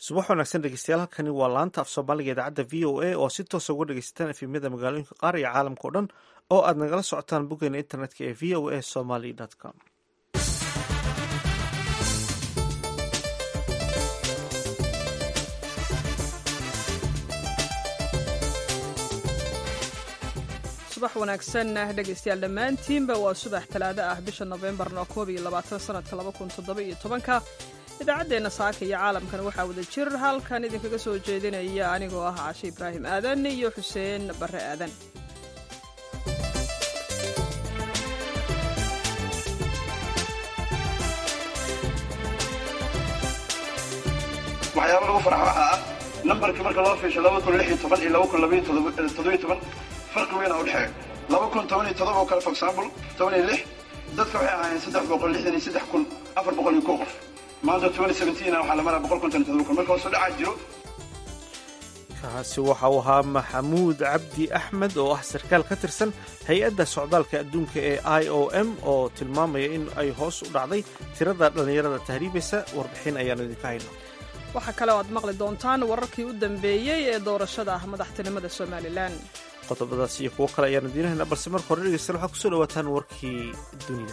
subax wanaagsan dhegeystayaal halkani waa laanta af soomaaliga idaacadda v o a oo si toosa uga dhegeysataan efemyada magaalooyinka qaar iyo caalamka o dhan oo aad nagala socotaan boggeena internetka ee v o a somaly com subax wanaagsan dhegaystayaal dhammaantiinba waa subax talaado ah bisha nofembarna koob iyo labaatan sanadka laba kun toddoba iyo tobanka idaacaddeenna saaka iyo caalamkan waxaa wada jir halkan idinkaga soo jeedinaya anigoo ah cashe ibraahim aadan iyo xuseen barre aadan waxyaaba lagu farxa waxaa ah nambarkii marka loo fiisho laba kun lix iyo toban iyo laba kun labaiyo toddobiyo toban farqi weyn a udhexeeya laba kun toban iyo todoba oo kale for example toban iyo lix dadka waxay ahaayeen saddex boqol lixdan iyo saddex kun afar boqol iyo kow qof maanta twenty seventeen waxaa la maraa boqol konton iyo todoba kun marka hoos u dhacaa jiro kaasi waxa uu ahaa maxamuud cabdi axmed oo ah sarkaal ka tirsan hay-adda socdaalka adduunka ee i o m oo tilmaamaya in ay hoos u dhacday tirada dhallinyarada tahriibaysa warbixin ayaanu idinka hayno waxaa kale oo aad maqli doontaan wararkii u dambeeyey ee doorashada madaxtinimada somalilan qodobadaas iyo kuwo kale ayaanu diinahayna balse marka hore dhegeystayaal waxaad kusoo dhawaataan warkii dunida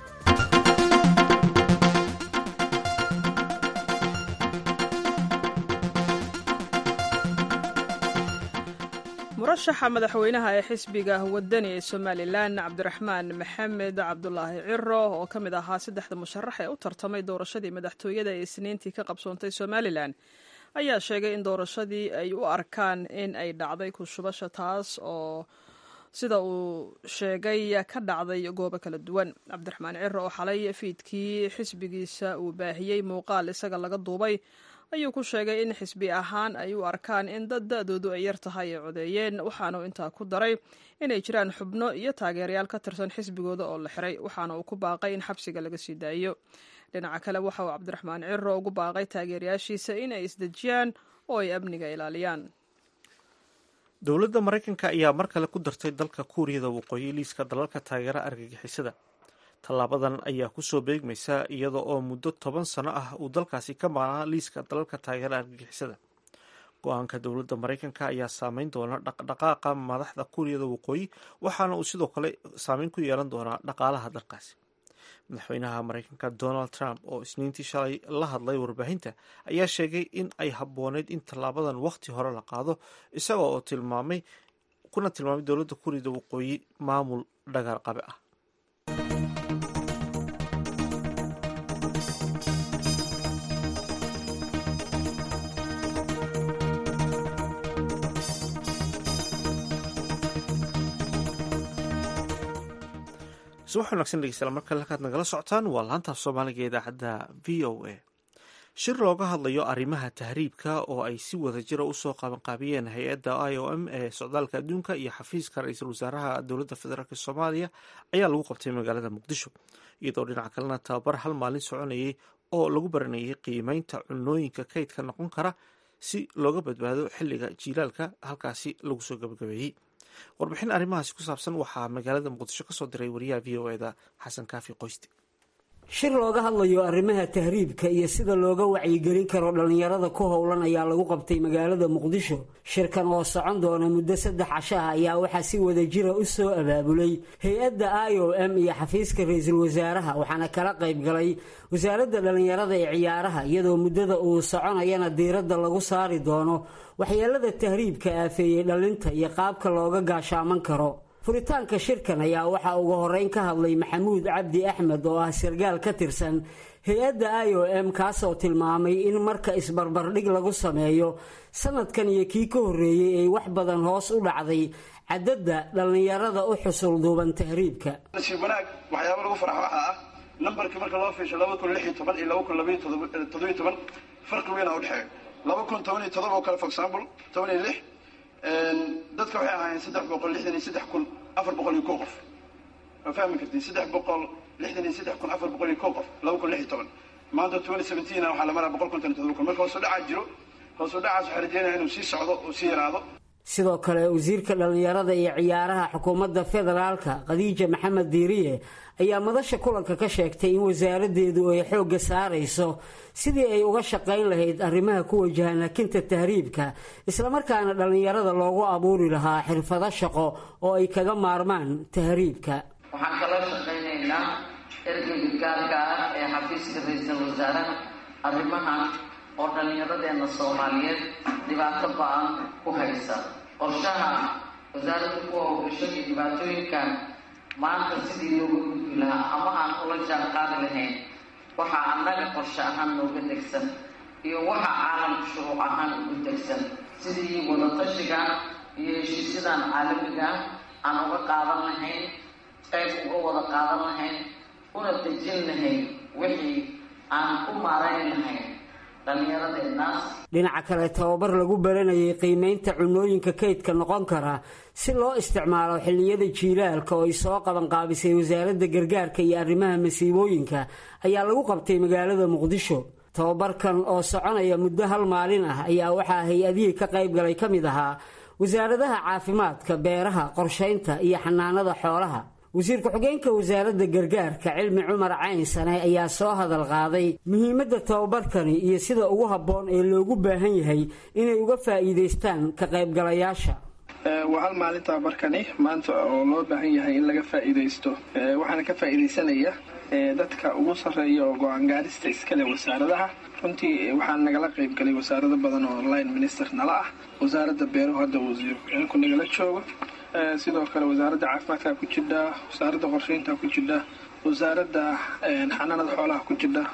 murashaxa madaxweynaha ee xisbiga wadani ee somalilan cabdiraxmaan maxamed cabdulaahi ciro oo ka mid ahaa saddexda musharax ee u tartamay doorashadii madaxtooyada ee isniintii ka qabsoontay somalilan ayaa sheegay in doorashadii ay u arkaan in ay dhacday kushubasha taas oo sida uu sheegay ka dhacday goobo kala duwan cabdiraxmaan ciro oo xalay fiidkii xisbigiisa uu baahiyey muuqaal isaga laga duubay ayuu ku sheegay in xisbi ahaan ay u arkaan in dad da-doodu ay yar tahay ay codeeyeen waxaana uu intaa ku daray inay jiraan xubno iyo taageerayaal ka tirsan xisbigooda oo la xiray waxaana uu ku baaqay in xabsiga laga sii daayo dhinaca kale waxa uu cabdiraxmaan ciro ugu baaqay taageerayaashiisa in ay isdejiyaan oo ay amniga ilaaliyaan dowladda maraykanka ayaa mar kale ku dartay dalka kuuriyada waqooyi liiska dalalka taageera argagixisada tallaabadan ayaa kusoo beegmaysa iyada oo muddo toban sano ah uu dalkaasi ka maqnaa liiska dalalka taageera argagixisada go-aanka dowladda maraykanka ayaa saameyn doona dhaqdhaqaaqa madaxda kuuriyada waqooyi waxaana uu sidoo kale saameyn ku yeelan doonaa dhaqaalaha dalkaasi madaxweynaha maraykanka donald trump oo isniintii shalay la hadlay warbaahinta ayaa sheegay in ay habbooneyd in tallaabadan wakhti hore la qaado isaga oo tilmaamay kuna tilmaamay dowladda kuuriyada waqooyi maamul dhagar qabe ah subax wanagsan dhegeystayaal markale halkaad nagala socotaan waa laantaaf soomaaliga idaacadda v o a shir looga hadlayo arrimaha tahriibka oo ay si wada jira usoo qabanqaabiyeen hay-adda i o m ee socdaalka adduunka iyo xafiiska ra-iisul wasaaraha dowladda federaalk soomaaliya ayaa lagu qabtay magaalada muqdisho iyadoo dhinaca kalena tababar hal maalin soconayay oo lagu baranayay qiimeynta cunooyinka kaydka noqon kara si looga badbaado xilliga jiilaalka halkaasi lagu soo gabagabeeyey warbixin arrimahaasi ku saabsan waxaa magaalada muqdisho kasoo diray wariyaha v o eda xasan kaafi qoyste shir looga hadlayo arrimaha tahriibka iyo sida looga wacyigelin karo dhallinyarada ku howlan ayaa lagu qabtay magaalada muqdisho shirkan oo socon doona muddo saddex casho ah ayaa waxaa si wada jira u soo abaabulay hay-adda i o m iyo xafiiska ra-iisul wasaaraha waxaana kala qayb galay wasaaradda dhallinyarada ee ciyaaraha iyadoo muddada uu soconayana diiradda lagu saari doono waxyeelada tahriibka aafeeyey dhallinta iyo qaabka looga gaashaaman karo furitaanka shirkan ayaa waxaa ugu horeyn ka hadlay maxamuud cabdi axmed oo ah sargaal ka tirsan hay-adda i o m kaasoo tilmaamay in marka isbarbardhig lagu sameeyo sanadkan iyo kii ka horreeyey ay wax badan hoos u dhacday cadadda dhallinyarada u xusul duuban tahriibka nasiib wanaag waxyaaba lagu farxa waxaa ah nambarkii marka loo fiisho laba kun lix iyo toban iyo laba kun labaiyo toddobiyo toban farqi weyn a udhexeeya laba kun toban iyo todoba oo kale for example toban iyo lix dadka waxay ahaayeen saddex boqol lixdan iyo saddex kun afar boqol iyo kow qof waa fahmi kartiin saddex boqol lixdan iyo saddex kun afar boqol iyo kow qof laba kun lix iyo toban maanta twenty seventeen waxaa la maraa boqol konton iyo todoba kun marka hoos u dhacaa jiro hoos u dhacaas waxaa rajeynaya inuu sii socdo oo sii yaraado sidoo kale wasiirka dhallinyarada iyo ciyaaraha xukuumadda federaalka khadiija maxamed diiriye ayaa madasha kulanka ka sheegtay in wasaaraddeedu ay xoogga saarayso sidii ay uga shaqayn lahayd arrimaha ku wajahan hakinta tahriibka islamarkaana dhallinyarada loogu abuuri lahaa xirfado shaqo oo ay kaga maarmaan tahriibka waxaan kala shaqaynaynaa ergeyga gaarka ah ee xafiiska ra-iisul wasaaraha arrimahan oo dhallinyaradeenna soomaaliyeed dhibaato ba-an ku haysa qorshaha wasaaradda ku howgasho iyo dhibaatooyinkan maanta sidii looga gudbi lahaa ama aan ula jaan qaadi lahayn waxaa annaga qorshe ahaan nooga degsan iyo waxa caalamka shuruuc ahaan ugu degsan sidii wadatashiga iyo heshiisyadan caalamiga aan uga qaadan lahayn qayb uga wada qaadan lahayn una dejin lahayn wixii aan u maarayn lahayn dhinaca kale tababar lagu baranayay qiimeynta cunooyinka kaydka noqon kara si loo isticmaalo xilliyada jiilaalka oo ay soo qabanqaabisay wasaaradda gargaarka iyo arrimaha masiibooyinka ayaa lagu qabtay magaalada muqdisho tababarkan oo soconaya muddo hal maalin ah ayaa waxaa hay-adihii ka qaybgalay ka mid ahaa wasaaradaha caafimaadka beeraha qorshaynta iyo xanaanada xoolaha wasiir ku-xigeenka wasaaradda gargaarka cilmi cumar caynsane ayaa soo hadal qaaday muhiimadda tababarkani iyo sida ugu habboon ee loogu baahan yahay inay uga faa'iidaystaan ka qaybgalayaasha waa hal maalin tababarkani maanta oo loo baahan yahay in laga faa'iidaysto waxaana ka faa'iidaysanaya dadka ugu sarreeya oo go-aan gaadhista iskale wasaaradaha runtii waxaa nagala qaybgalay wasaarado badan oo line minister nala ah wasaaradda beeruhu hadda wasiir ku-xigeenku nagala joogo sidoo kale wasaaradda caafimaadka ku jidha wasaaradda qorsheynta ku jidha wasaaradda xanaanada xoolaha ku jidha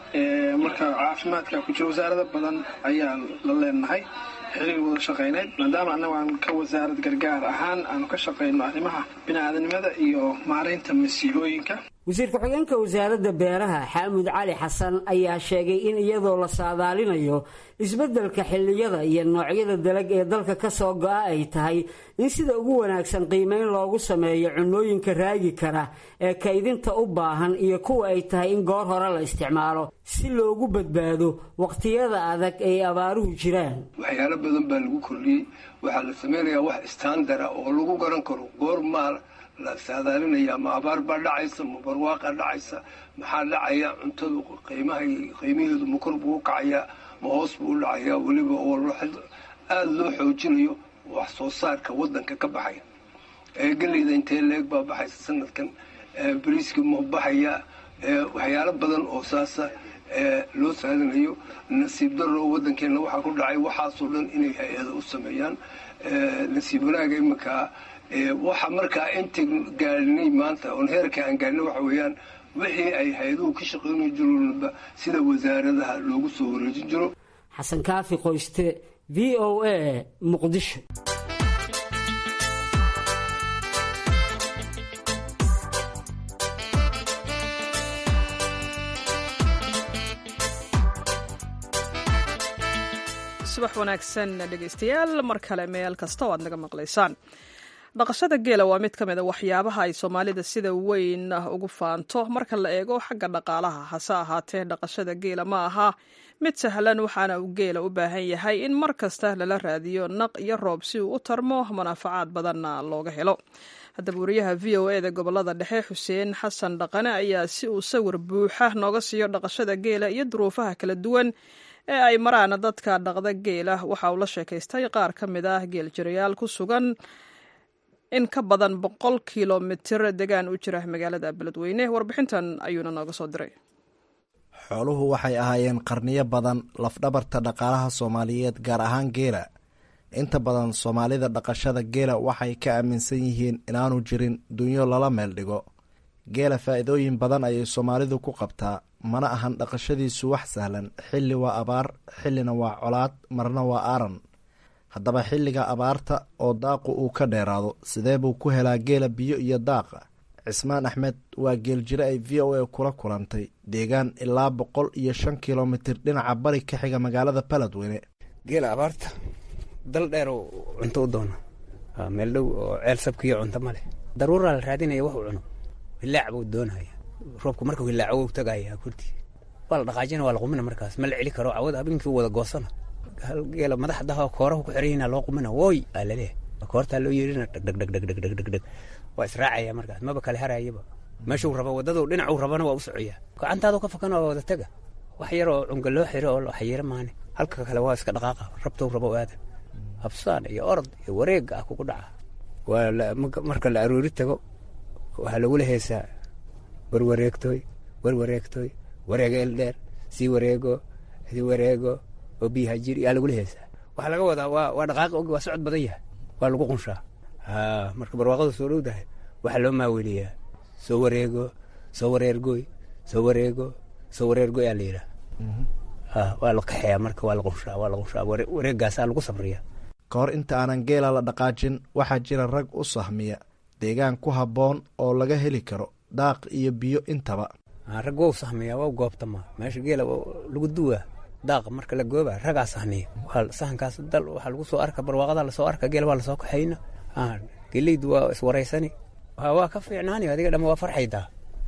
marka caafimaadka ku jira wasaarado badan ayaa la leenahay xiriir wada shaqayneyd maadaama annagu aan ka wasaarad gargaar ahaan aanu ka shaqayno arrimaha bini-aadanimada iyo maaraynta masiibooyinka wasiir ku-xigeenka wasaaradda beeraha xaamud cali xasan ayaa sheegay in iyadoo la saadaalinayo isbeddelka xilliyada iyo noocyada dalag ee dalka ka soo go-a ay tahay in sida ugu wanaagsan qiimeyn loogu sameeyo cunooyinka raagi kara ee kaydinta u baahan iyo kuwa ay tahay in goor hore la isticmaalo si loogu badbaado waqtiyada adag ay abaaruhu jiraan waxyaalo badan baa lagu kordhiyey waxaa la sameynayaa wax istaandara oo lagu garan karo goor maal la saadaalinaya ma abaar baa dhacaysa ma barwaaqa dhacaysa maxaa dhacaya cuntadu qiimaha qiimaheedu ma kor buu u kacayaa ma hoos buu u dhacayaa weliba oo aada loo xoojinayo wax soo saarka wadanka ka baxaya geleyda intee leeg baa baxaysa sanadkan bariiska ma baxaya waxyaalo badan oo saasa loo saadinayo nasiib daro wadankeena waxaa ku dhacay waxaasoo dhan inay hay-ada u sameeyaan nasiib wanaaga iminkaa waxa markaa inta gaadhnay maanta oon heerka aan gaadhnay waxa weeyaan wixii ay hay-aduhu ka shaqayni jiroonba sida wasaaradaha loogu soo wareejin jiro xasan kaafi qoyste v o a muqdisho subax wanaagsan dhegaystayaal mar kale meel kasta oo aad naga maqlaysaan dhaqashada geela waa mid ka mid a waxyaabaha ay soomaalida sida weyn ugu faanto marka la eego xagga dhaqaalaha hase ahaatee dhaqashada geela ma aha mid sahlan waxaana uu geela u baahan yahay in mar kasta lala raadiyo naq iyo roob si uu u tarmo manaafacaad badanna looga helo haddaba wariyaha v o e da gobolada dhexe xuseen xasan dhaqane ayaa si uu sawir buuxa nooga siiyo dhaqashada geela iyo duruufaha kala duwan ee ay maraan dadka dhaqda geela waxa uu la sheekaystay qaar ka mid ah geeljirayaal ku sugan in ka badan boqol kilomitir degaan u jira magaalada beledweyne warbixintan ayuuna nooga soo diray xooluhu waxay ahaayeen qarniyo badan lafdhabarta dhaqaalaha soomaaliyeed gaar ahaan geela inta badan soomaalida dhaqashada geela waxay ka aaminsan yihiin inaanu jirin dunyo lala meel dhigo geela faa'iidooyin badan ayay soomaalidu ku qabtaa mana ahan dhaqashadiisu wax sahlan xilli waa abaar xillina waa colaad marna waa aaran haddaba xilliga abaarta oo daaqu uu ka dheeraado sidee buu ku helaa geela biyo iyo daaqa cismaan axmed waa geeljiro ay v o a kula kulantay deegaan ilaa boqol iyo shan kilomitir dhinaca bari ka xiga magaalada baladweyne geela abaarta dal dheer oo cunto u doona meel dhow oo ceel sabkiiyo cunto ma leh daruuraa la raadinaya wax uu cuno hilaac buu doonaya roobku markuu hilaaco wuu tagaya kurti waa la dhaqaajina waa la qumina markaas ma la celi karo cawad habeenkii wada goosana hal geela madaxdaha kooraha ku xiran yihiin loo qumina wooy aa laleeyahay koortaa loo yeerina dhegdhegdhegdhegdhegdheg waa israacaya markaas maba kale harayaba meeshuu rabo waddadu dhinacuu rabana waa u socoyaa gacantaadu ka fakan waa wada tega wax yar oo cunga loo xiro oo xayiro maane halka kale waa iska dhaqaaqa rabtou rabo aada habsaan iyo orod iyo wareega ah kugu dhaca waa marka la aroori tago waxaa lagula heesaa warwareegtooy warwareegtooy wareega eldheer sii wareego sii wareego oo biyaha jir yaa lagula heesaa waxaa laga wadaa waa waa dhaqaaqi ogi waa socod badan yahay waa lagu qunshaa marka barwaaqadu soo dhowdahay waxaa loo maaweliyaa soo wareego soo wareergoy soo wareego soo wareergoy aa la yidhaha waa la kaxeeyaa marka waa la qunshaa waa la qunshaa wareegaasaa lagu sabriyaa ka hor inta aanan geela la dhaqaajin waxaa jira rag u sahmiya deegaan ku habboon oo laga heli karo daaq iyo biyo intaba rag wou sahmiyaa waa goobtama meesha geela lagu duwaa daaqa marka la gooba ragaa sahniya sahankaas dal waxaa lagu soo arka barwaaqada lasoo arka geel waa lasoo kaxayna geleydu waa iswaraysani waa ka fiicnaani adiga dhama waa farxaydaa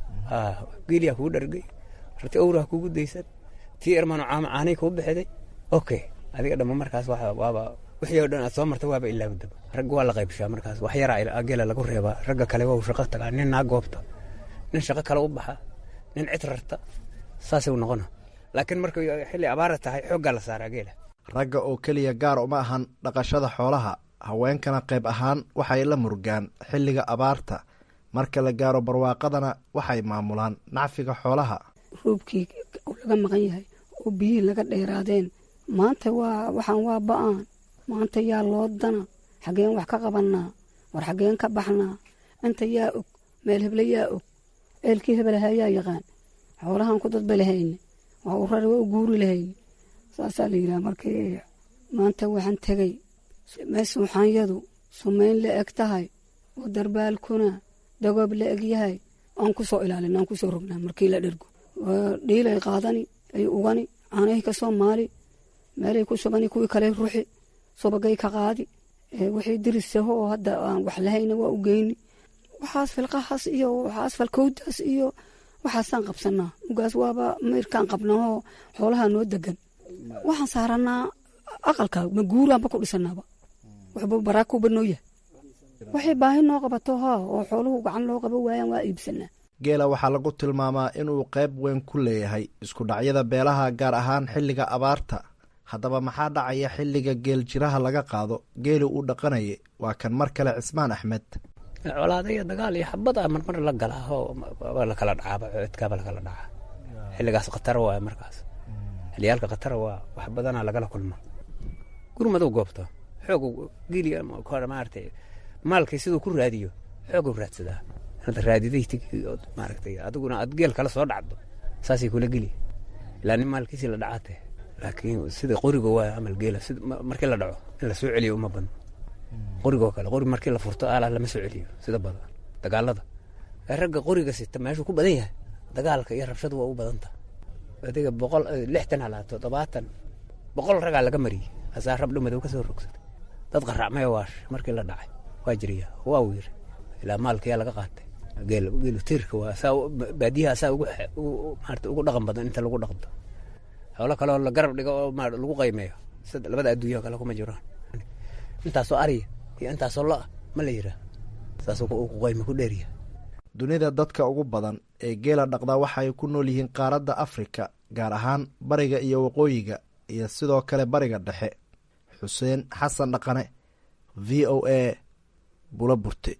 geeliyaa kugu dhargay rati owraha kugu daysan tii ermano caama caanay kuu bixiday okay adiga dhama markaas waaba wixii oo dhan aad soo marta waaba ilaawdaba ragga waa la qaybshaa markaas wax yaraa geela lagu reebaa ragga kale waa shaqo tagaa nin naa goobta nin shaqo kale u baxa nin cid rarta saasuu noqona laakiin markay xilli abaara tahay xooggaa la saaraa geela ragga oo keliya gaar uma ahan dhaqashada xoolaha haweenkana qayb ahaan waxay la murgaan xilliga abaarta marka la gaaro barwaaqadana waxay maamulaan nacfiga xoolaha roobkii laga maqan yahay oo biyihii laga dheeraadeen maanta waa waxaan waa ba-aan maanta yaa loo dana xaggeen wax ka qabannaa war xaggeen ka baxnaa inta yaa og meel heble yaa og ceelkii hebelahaa yaa yaqaan xoolahan ku dadba lahayne waa u rari waa u guuri lahayne saasaa la yidhaha markii maanta waxaan tegay meesuuxaanyadu sumayn la eg tahay oo darbaalkuna dagoob la eg yahay aan ku soo ilaalina aan ku soo rognaa markii la dhergo dhiilay qaadani ay ugani caanahay ka soo maali meelay ku shubani kuwii kale ruxi subagay ka qaadi wixii dirisaho oo hadda aan wax lahayna waa u geyni waxaas filqahaas iyo waxaas falkowdaas iyo waxaasaan qabsanaa mugaas waaba mayrkaan qabnahoo xoolaha noo degan waxaan saaranaa aqalka ma guuraanba ku dhisanaaba waxba baraakuuba noo yahay waxay baahi noo qabato ha oo xooluhu gacan loo qabo waayaan waa iibsanaa geela waxaa lagu tilmaamaa inuu qayb weyn ku leeyahay isku dhacyada beelaha gaar ahaan xilliga abaarta haddaba maxaa dhacaya xilliga geel jiraha laga qaado geeli uu dhaqanayay waa kan mar kale cismaan axmed colaada iyo dagaal iyo xabada marmar la galaa oo waa lakala dhacaaba codkaaba lakala dhacaa xilligaas khatara waay markaas xilliyaalka khatara waa wax badanaa lagala kulma gurmadow goobta xoog geliga maaragtay maalkay siduu ku raadiyo xooguu raadsadaa hadda raadiday maaragtay adiguna aad geel kala soo dhacdo saasay kula geli ilaa nin maalkiisii la dhacaate laakiin sida qoriga waa amal geela markii la dhaco in la soo celiyo uma badno qorigoo kale qori markii la furto aalaa lama soo celiyo sida badan dagaalada ragga qoriga sita meeshuu ku badan yahay dagaalka iyo rabshadu waa u badanta adiga boqol lixtan halaa toddobaatan boqol ragaa laga mariyey hasaa rab dhumadow ka soo rogsatay dad qaracmaya waash markii la dhacay waa jiriya waa wiir ilaa maalkiyaa laga qaatay geel geelu tiirka waa saa baadiyaha saa ugu maarata ugu dhaqan badan inta lagu dhaqdo xoolo kale oo la garab dhigo oo ma lagu qaymeeyo sida labada adduunyaha kale kuma jiraan intaasoo ariya iyo intaasoo lo-a ma la yiraa saasuu ku qayme ku dheeriya dunida dadka ugu badan ee geela dhaqda waxay ku nool yihiin qaaradda afrika gaar ahaan bariga iyo waqooyiga iyo sidoo kale bariga dhexe xuseen xasan dhaqane v o a bula burte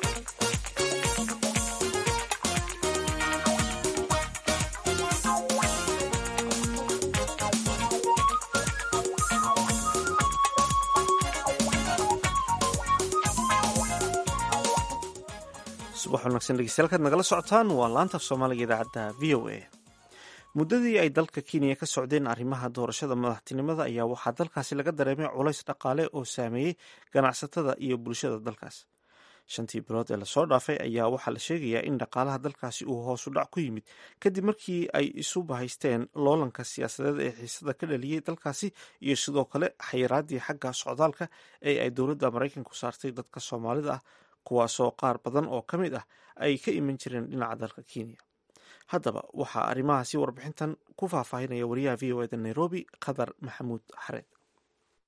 subax wanaagsan dhegeystayaal kaad nagala socotaan waa laanta soomaaliga idaacadda v o a muddadii ay dalka kenya ka socdeen arrimaha doorashada madaxtinimada ayaa waxaa dalkaasi laga dareemay culays dhaqaale oo saameeyey ganacsatada iyo bulshada dalkaas shantii bilood ee lasoo dhaafay ayaa waxaa la sheegayaa in dhaqaalaha dalkaasi uu hoosu dhac ku yimid kadib markii ay isu bahaysteen loolanka siyaasadeed ee xiisada ka dhaliyey dalkaasi iyo sidoo kale xayiraadii xagga socdaalka ee ay dowladda maraykanku saartay dadka soomaalida ah kuwaasoo qaar badan oo ka mid ah ay ka iman jireen dhinaca dalka kenya haddaba waxaa arrimahaasi warbixintan ku faahfaahinaya wariyaha v o eda nairobi khadar maxamuud xareed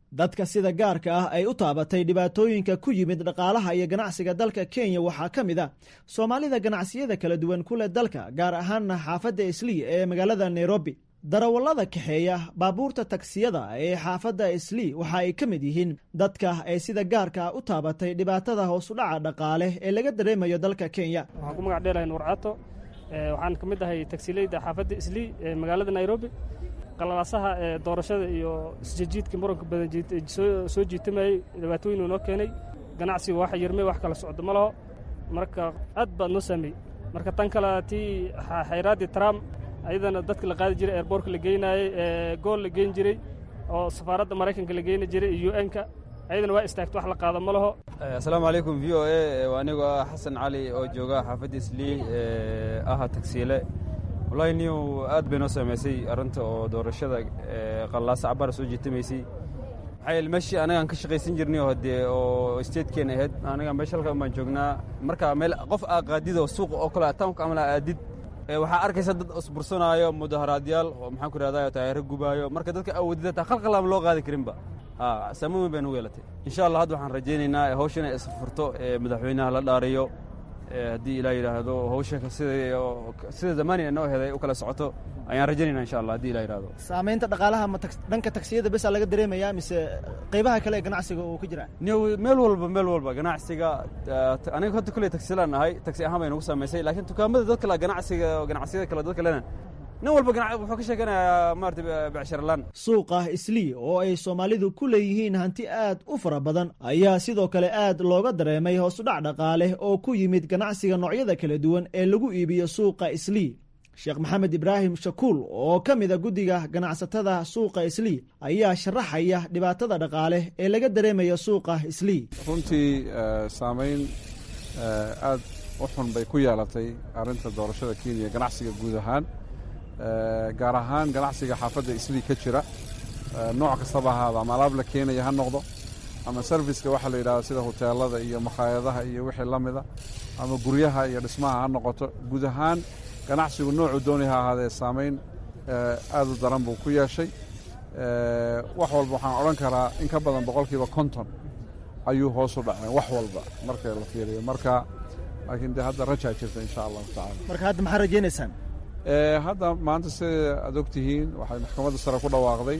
dadka sida gaarka ah ay u taabatay dhibaatooyinka ku yimid dhaqaalaha iyo ganacsiga dalka kenya waxaa ka mid a soomaalida ganacsiyada kala duwan ku leh dalka gaar ahaanna xaafadda islii ee magaalada nairobi darawallada kaxeeya baabuurta tagsiyada ee xaafadda islii waxa ay ka mid yihiin dadka ay sida gaarka u taabatay dhibaatada hoosudhaca dhaqaale ee laga dareemayo dalka kenya waxaan ku magac dheelahay nuur caato waxaan ka mid ahay tagsileyda xaafadda islii ee magaalada nairobi qalalaasaha ee doorashada iyo isjijiidka muranka badan soo jiitamayey dhibaatooyin noo keenay ganacsiga waxa yirmay wax kala socdo ma laho marka aad baad noo saameeyey marka tan kale tii xayraaddii trump ayadana dadka la qaadi jiray airboortka la geynaayey ee gool la geyn jiray oo safaaradda maraykanka la geyni jiray iyo u n-ka ayadana waa istaagto wax la qaado ma laho asalaamu calaykum v o a waa anigoo ah xasan cali oo jooga xaafadda islii ee aha tagsiile wallahi niyow aad bay noo saamaysay arrinta oo doorashada qallaasa cabbaara soo jiitamaysay maxaa yeele meeshii anagaan ka shaqaysan jirnay oo haddee oo statekeena ahayd anaga meesha halkan baan joognaa marka meel qof aa qaadid oo suuqa oo kale townka amala aadid waxaa arkaysa dad isbursanaayo mudaharaadyaal oo maxaan ku ihahdaa taayaro gubaayo marka dadka awoodida taa khalqalaama loo qaadi karinba saamoon weyn bay nugu yeelatay insha allah hadda waxaan rajaynaynaa hawsha inay isfurto madaxweynaha la dhaariyo haddii ilaa yidhaahdo hawsha sida zamaani noo heday u kala socoto ayaan rajaynayna insha allah haddii ilaa yidhahdo saamaynta dhaqaalaha ma dhanka tagsiyada besa laga dareemayaa mise qaybaha kale ee ganacsiga uu ka jiraa meel walba meel walba ganacsiga aniga hadda kulley tagsilaan ahay tagsi ahaan bay nagu saamaysay laakiin dukaamada dad kale ganacsiga ganacsiyada kale dad kalena nin walba wuxuu ka sheekanayaa maarata becsharalaan suuqa islii oo ay soomaalidu ku leeyihiin hanti aad u fara badan ayaa sidoo kale aad looga dareemay hoosudhac dhaqaale oo ku yimid ganacsiga noocyada kala duwan ee lagu iibiyo suuqa islii sheekh maxamed ibraahim shakuul oo ka mida guddiga ganacsatada suuqa islii ayaa sharaxaya dhibaatada dhaqaale ee laga dareemayo suuqa islii runtii saamayn aad u xun bay ku yeelatay arrinta doorashada kenya ganacsiga guud ahaan gaar ahaan ganacsiga xaafadda islii ka jira nooc kastaba ahaada ama alaab la keenaya ha noqdo ama serviska waxaa la yidhahda sida huteelada iyo makhaayadaha iyo wixii la mida ama guryaha iyo dhismaha ha noqoto guud ahaan ganacsigu noocuu doonay ha ahaadee saamayn aad u daran buu ku yeeshay wax walba waxaan odhan karaa in ka badan boqolkiiba konton ayuu hoos u dhaceen wax walba marka la fiiriyo marka laakiin dee hadda rajaa jirta insha allahu tacala marka hadda maxaa rajaynaysaan hadda maanta sida aad og tihiin waxay maxkamadda sare ku dhawaaqday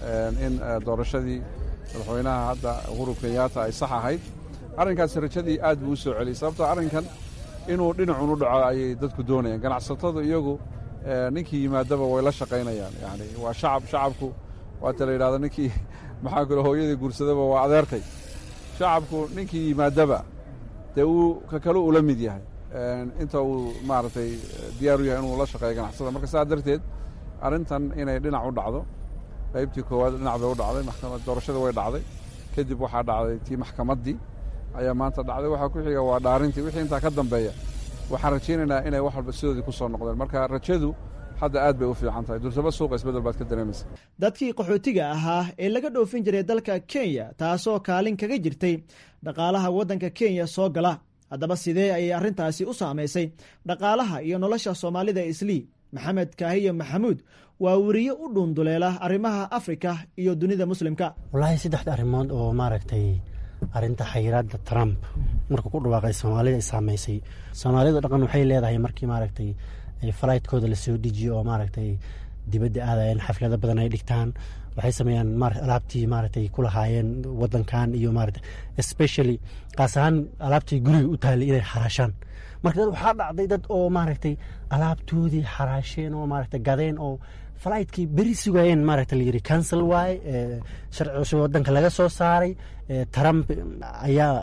in doorashadii madaxweynaha hadda uhuru kenyaata ay sax ahayd arrinkaasi rajadii aad buu u soo celiyey sababtoo arrinkan inuu dhinacun u dhaco ayay dadku doonayaan ganacsatadu iyagu ninkii yimaadaba way la shaqaynayaan yani waa shacab shacabku waata la yidhahdo ninkii maxaa kule hooyadii guursadaba waa adeertay shacabku ninkii yimaadaba dee uu ka kale ula mid yahay inta uu maaragtay diyaar u yahay inuu la shaqeeyo ganacsada marka saa darteed arrintan inay dhinac u dhacdo qaybtii koowaad dhinac bay u dhacday maxkamad doorashada way dhacday kadib waxaa dhacday tii maxkamaddii ayaa maanta dhacday waxaa ku xiga waa dhaarintii wixii intaa ka dambeeya waxaan rajaynaynaa inay wax walba sidoodii ku soo noqdeen marka rajadu hadda aad bay u fiican tahay dursaba suuqa isbeddel baad ka dareemaysa dadkii qaxootiga ahaa ee laga dhoofin jiray dalka kenya taasoo kaalin kaga jirtay dhaqaalaha waddanka kenya soo gala haddaba sidee ayay arrintaasi u saamaysay dhaqaalaha iyo nolosha soomaalida islii maxamed kaahiyo maxamuud waa weriye u dhuunduleela arrimaha afrika iyo dunida muslimka wallaahi saddexda arrimood oo maaragtay arrinta xayiraadda trump markuu ku dhawaaqay soomaalida ay saamaysay soomaalida dhaqan waxay leedahay markii maaragtay falaytkooda lasoo dejiyo oo maaragtay dibadda aadayeen xaflado badan ay dhigtaan waxay sameeyaan alaabtii maaragtay ku lahaayeen wadankan iyo maarata especially qaas ahaan alaabtii guriga u taallay inay xaraashaan marka dad waxaa dhacday dad oo maaragtay alaabtoodii xaraasheen oo maaragtay gadeen oo falaytkii beri sugayeen maaragta layidhi cancel waaye sharci cusub wadanka laga soo saaray trump ayaa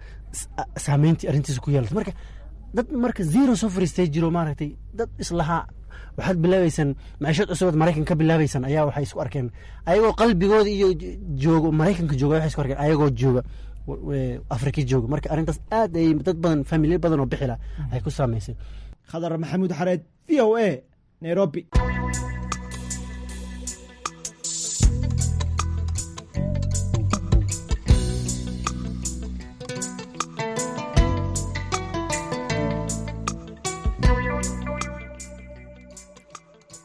saameyntii arrintiisa ku yeelatay marka dad marka zero soo fariistay jiro maaragtay dad islahaa waxaad bilaabaysaan maciishad cusubaad maraykan ka bilaabaysaan ayaa waxay isku arkeen ayagoo qalbigooda iyo joogo maraykanka jooga waxay isku arkeen ayagoo jooga afrika jooga marka arrintaas aad ay dad badan familiya badan oo bixila ay ku saamaysay khadar maxamuud xareed v o a nairobi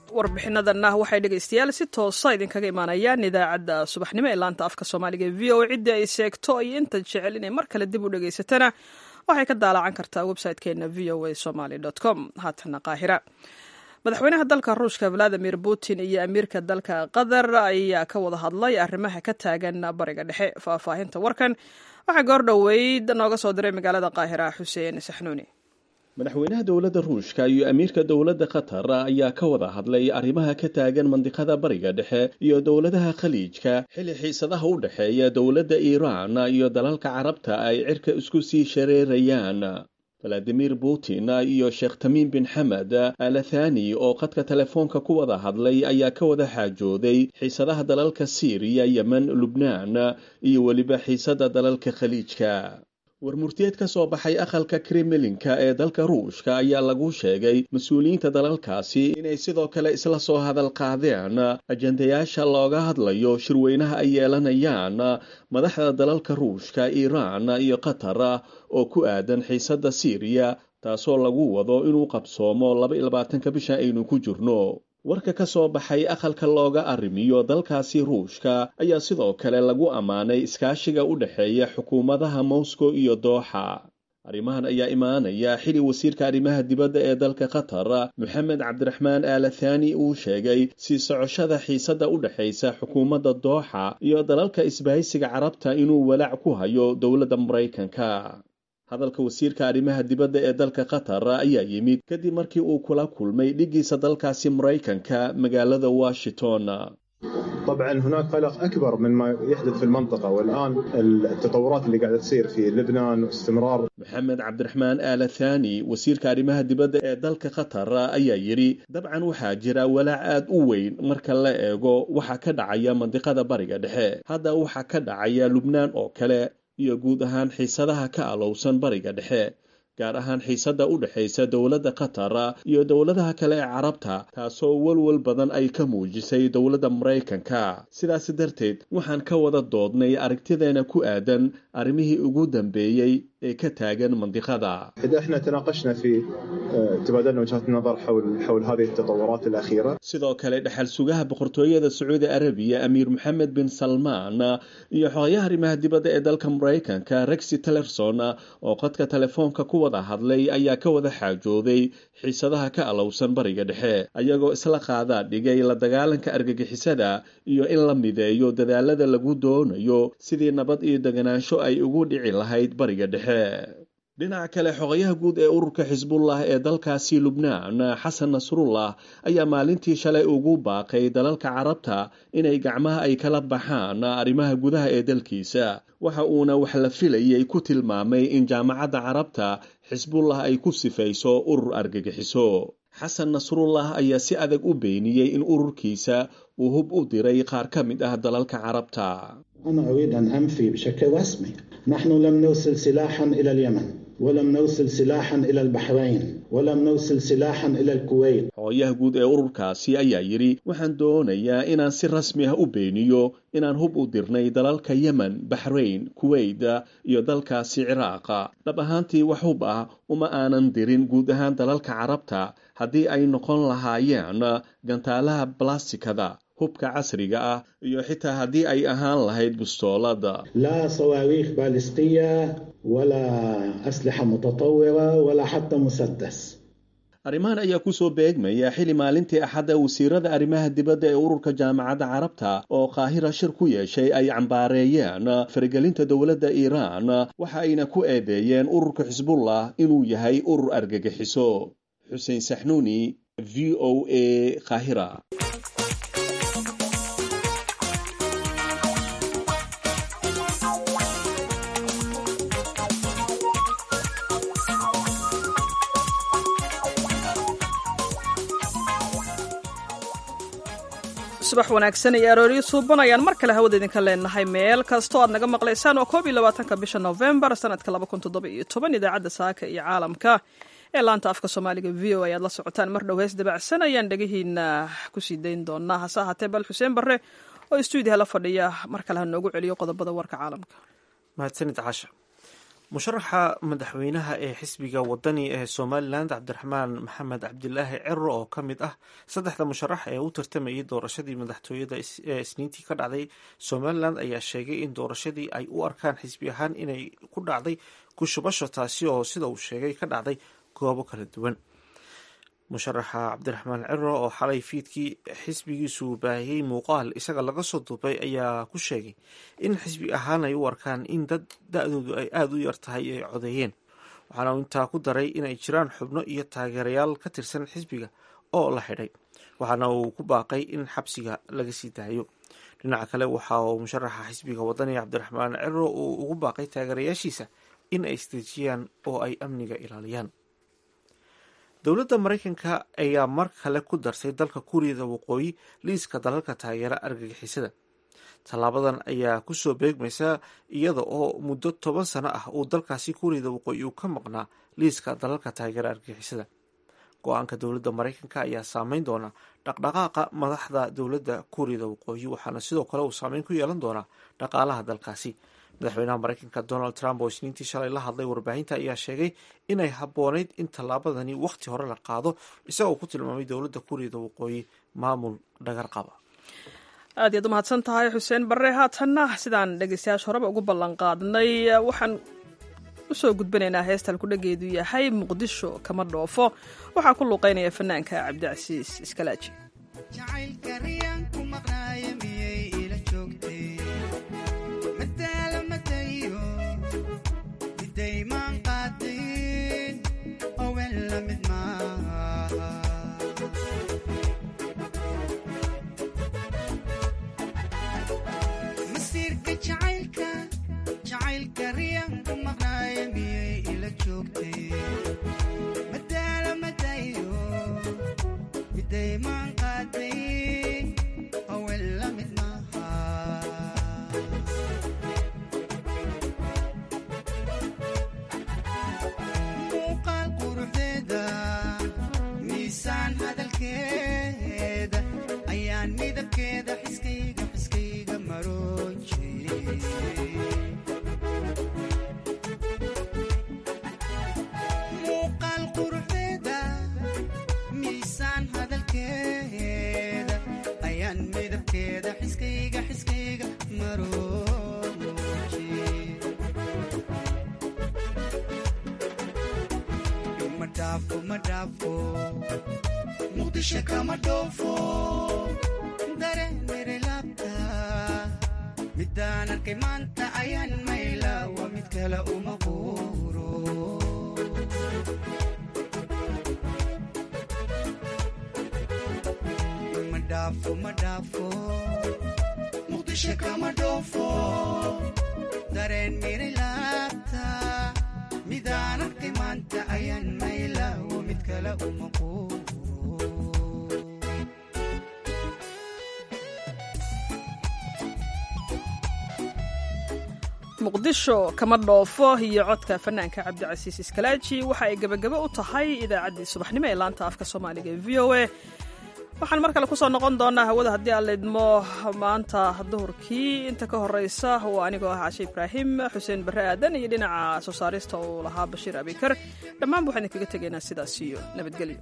warbixinadanna waxay dhegaystayaal si toosa idinkaga imaanayaan idaacadda subaxnimo ee laanta afka soomaaliga e v o ciddii ay seegto iyo inta jecel inay mar kale dib u dhegaysatana waxay ka daalacan kartaa website-keena v o a somaly com haatana qaahira madaxweynaha dalka ruushka valadimir putin iyo amiirka dalka qatar ayaa ka wada hadlay arrimaha ka taagan bariga dhexe faahfaahinta warkan waxaa goor dhoweyd nooga soo diray magaalada qaahira xuseen saxnuuni madaxweynaha dowladda ruushka iyo amiirka dowladda qatar ayaa ka wada hadlay arrimaha ka taagan mandiqada bariga dhexe iyo dowladaha khaliijka xilli xiisadaha u dhexeeya dowladda iiraan iyo dalalka carabta ay cirka isku sii shareerayaan valadimir putin iyo sheekh tamiim bin xamed alathani oo khadka telefoonka ku wada hadlay ayaa ka wada xaajooday xiisadaha dalalka siiriya yemen lubnaan iyo weliba xiisada dalalka khaliijka warmurtiyeed ka soo baxay aqalka kremlinka ee dalka ruushka ayaa lagu sheegay mas-uuliyiinta dalalkaasi inay sidoo kale isla soo hadal qaadeen ajendayaasha looga hadlayo shirweynaha ay yeelanayaan madaxda dalalka ruushka iiraan iyo qatar oo ku aadan xiisadda siiriya taasoo lagu wado inuu qabsoomo laba iyo labaatanka bisha aynu ku jirno warka ka soo baxay aqalka looga arrimiyo dalkaasi ruushka ayaa sidoo kale lagu ammaanay iskaashiga u dhexeeya xukuumadaha moscow iyo dooxa arrimahan ayaa imaanaya xili wasiirka arrimaha dibadda ee dalka qatar moxamed cabdiraxmaan aalathani uu sheegay sii socoshada xiisadda u dhexaysa xukuumadda dooxa iyo dalalka isbahaysiga carabta inuu walaac ku hayo dowladda maraykanka hadalka wasiirka arrimaha dibadda ee dalka qatar ayaa yimid kadib markii uu kula kulmay dhigiisa dalkaasi maraykanka magaalada washington طبعا هناك قلق اكبر مما يحدث في المنطقه والان التطورات اللي قاعده تصير في لبنان واستمرار maxamed cabdiraxmaan aalathani wasiirka arrimaha dibadda ee dalka qatar ayaa yidhi dabcan waxaa jira walaac aad u weyn marka la eego waxa ka dhacaya mandiqada bariga dhexe hadda waxa ka dhacaya lubnaan oo kale iyo guud ahaan xiisadaha ka alowsan bariga dhexe gaar ahaan xiisadda u dhexaysa dowladda qatar iyo dowladaha kale ee carabta taasoo walwal badan ay ka muujisay dowladda maraykanka sidaas darteed waxaan ka wada doodnay aragtideena ku aadan arrimihii ugu dambeeyey ee ka taagan mandiqada اذا احنا تناقشنا في تبادلنا وجهات النظر حول حول هذه التطورات الاخيره sidoo kale dhexal sugaha boqortooyada sacuudi arabiya amiir moxamed bin salmaan iyo xogayaha arrimaha dibadda ee dalka maraykanka rexi tillerson oo qadka telefoonka ku wada hadlay ayaa ka wada xaajooday xiisadaha ka alowsan bariga dhexe ayagoo isla qaadaa dhigay la dagaalanka argagixisada iyo in la mideeyo dadaalada lagu doonayo sidii nabad iyo deganaansho ay ugu dhici lahayd bariga dhexe dhinaca kale xogayaha guud ee ururka xisbullah ee dalkaasi lubnaan xasan nasrullah ayaa maalintii shalay ugu baaqay dalalka carabta inay gacmaha ay kala baxaan arrimaha gudaha ee dalkiisa waxa uuna wax la filayay ku tilmaamay in jaamacadda carabta xisbullah ay ku sifayso urur argagixiso xasan nasrullah ayaa si adag u beeniyey in ururkiisa uu hub u diray qaar ka mid ah dalalka carabta أنا أريد أن أنفي بشكل رسمي نحن لم نرسل سلاحا إلى اليمن ولم نرسل سلاحا إلى البحرين ولم نرسل سلاحا إلى الكويت xogayaha guud ee ururkaasi ayaa yidhi waxaan doonayaa inaan si rasmi ah u beeniyo inaan hub u dirnay dalalka yemen baxrayn kuweyt iyo dalkaasi ciraaqa dhab ahaantii wax hub ah uma aanan dirin guud ahaan dalalka carabta haddii ay noqon lahaayeen gantaalaha balastikada hubka casriga ah iyo xitaa haddii ay ahaan lahayd bustoolada لا صواريخ باليستية ولا أسلحة متطورة ولا حتى مسدس arrimahan ayaa kusoo beegmaya xili maalintii axadda wasiirada arrimaha dibadda ee ururka jaamacadda carabta oo qaahira shir ku yeeshay ay cambaareeyeen faragelinta dowladda iiraan waxa ayna ku eedeeyeen ururka xisbullah inuu yahay urur argagixiso xuseen saxnuuni v o a qaahira subax wanaagsan iyo arooryo suuban ayaan mar kale hawada idinka leenahay meel kastoo aad naga maqlaysaan oo koob iyo labaatanka bisha novembar sanadka laba kun toddoba iyo toban idaacadda saaka iyo caalamka ee laanta afka soomaaliga v o ayaad la socotaan mar dhow hees dabacsan ayaan dhegihiina kusii dayn doonaa hase ahaatee bal xuseen barre oo stuudiyaha la fadhiya mar kale ha noogu celiyo qodobada warka caalamka mahadsanid casha musharaxa madaxweynaha ee xisbiga wadani ee somalilan cabdiraxmaan maxamed cabdilaahi cero oo ka mid ah saddexda musharax ee u tartamayay doorashadii madaxtooyada ee isniintii ka dhacday somalilan ayaa sheegay in doorashadii ay u arkaan xisbi ahaan inay ku dhacday kushubasho taasi oo sida uu sheegay ka dhacday goobo kala duwan musharaxa cabdiraxmaan cero oo xalay fiidkii xisbigiisu baahiyey muuqaal isaga laga soo duubay ayaa ku sheegay in xisbi ahaan ay u arkaan in dad da-doodu ay aada u yar tahay ay codeeyeen waxaana uu intaa ku daray inay jiraan xubno iyo taageerayaal ka tirsan xisbiga oo la xidhay waxaana uu ku baaqay in xabsiga laga sii daayo dhinaca kale waxa uu musharaxa xisbiga wadaniga cabdiraxmaan cero uu ugu baaqay taageerayaashiisa in ay isdejiyaan oo ay amniga ilaaliyaan dowladda maraykanka ayaa mar kale ku darsay dalka kuuriyada waqooyi liiska dalalka taageera argagixisada tallaabadan ayaa kusoo beegmaysa iyada oo muddo toban sano ah uu dalkaasi kuuriyada waqooyi uu ka maqnaa liiska dalalka taageera argagixisada go-aanka dowladda maraykanka ayaa saameyn doona dhaqdhaqaaqa madaxda dowladda kuuriyada waqooyi waxaana sidoo kale uu saameyn ku yeelan doonaa dhaqaalaha dalkaasi madaxweynaha maraykanka donald trump oo isniintii shalay la hadlay warbaahinta ayaa sheegay inay habboonayd in tallaabadani wakhti hore la qaado isagoo ku tilmaamay dowladda kuuriyada waqooyi maamul dhagar qaba aad iyaad u mahadsan tahay xuseen barre haatanna sidaan dhegeystayaasha horeba ugu ballan qaadnay waxaan usoo gudbanaynaa heestal kudhageedu yahay muqdisho kama dhoofo waxaa ku luuqeynaya fanaanka cabdicasiis iskalaaji midaan arkay maanta ayaan mayla waa mid kale uma quuro ma dhaafo ma dhaafo muqdisho kama dhoofo dareen miray laabta midaan arkay maanta ayaan mayla waa mid kale uma quuro muqdisho kama dhoofo iyo codka fanaanka cabdicasiis iskalaaji waxa ay gebagabo u tahay idaacaddii subaxnimo ee laanta afka soomaaliga ee v o a waxaan mar kale kusoo noqon doonaa hawada haddii aan laydmo maanta duhurkii inta ka horeysa waa anigoo ah cashe ibraahim xuseen barre aadan iyo dhinaca soo saarista uu lahaa bashiir abikar dhammaanba waxaan idinkaga tegaynaa sidaas iyo nabadgelyo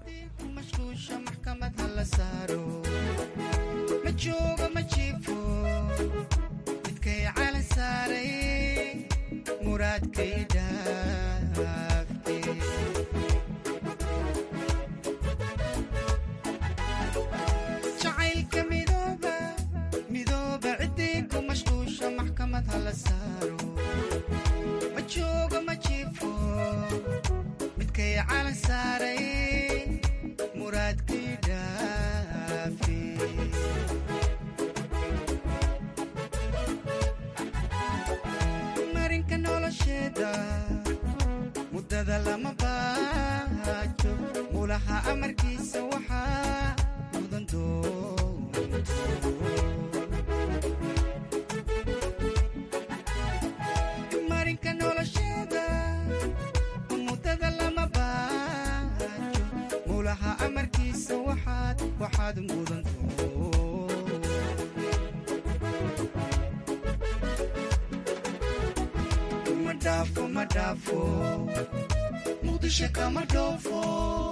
jacaylka midooba midooba ciddii ku mashquusha maxkamad hala saaro ma joogo ma jiifo midkay calan saaray muraadkii dhaafi marinka nolosheeda muddada lama baajo mulaha amarkiisa waxaa mudan marinka nolosheeda muddada lama baajo mulaha amarkiisa waxaad waxaad mudan ma dhaafo kama dhaafo muqdisho kama dhoofo